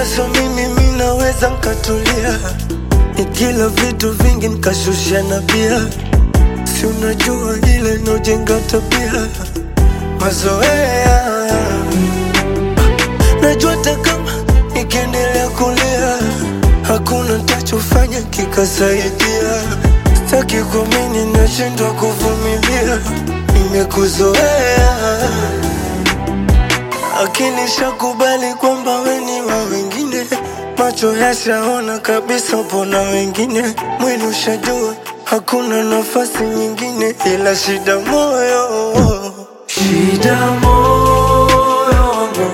so mimi mi naweza nkatulia nikila vitu vingi nkashusha na bia si unajua ile nojenga tabia mazoea najua hata kama nikiendelea kulia hakuna ntachofanya kikasaidia staki kuamini nashindwa kuvumilia nimekuzoea akili shakubali kwamba weni wa wengine macho yashaona kabisa pona wengine mwili ushajua hakuna nafasi nyingine ila shida moyo shida moyo wangu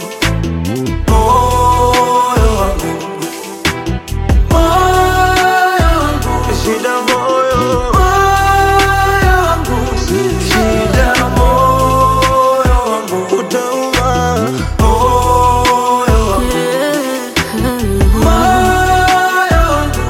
moyo wangu moyo wangu shida moyo moyo wangu shida moyo wangu utauma moyo wangu moyo wangu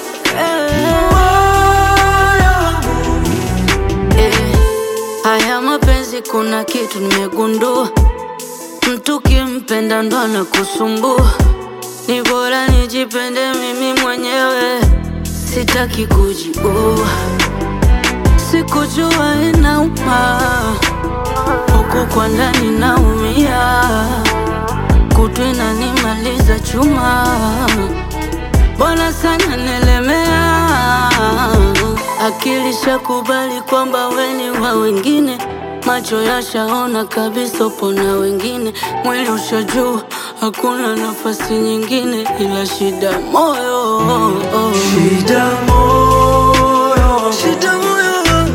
moyo wangu Eh, haya mapenzi kuna kitu nimegundua, mtu kimpenda ndo anakusumbua. Ni bora nijipende mimi mwenyewe, sitaki kujiua. Sikujua inauma, huku kwa ndani naumia, kutu inanimaliza chuma Bwana sana nilemea, akili shakubali kwamba weni wa wengine, macho yashaona kabisa upo na wengine, mwili ushajua hakuna nafasi nyingine ila shida moyo Shida moyo Shida moyo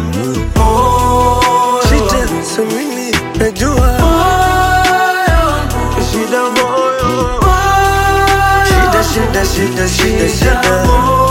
moyo Shida samini najua Shida moyo Shida shida shida shida shida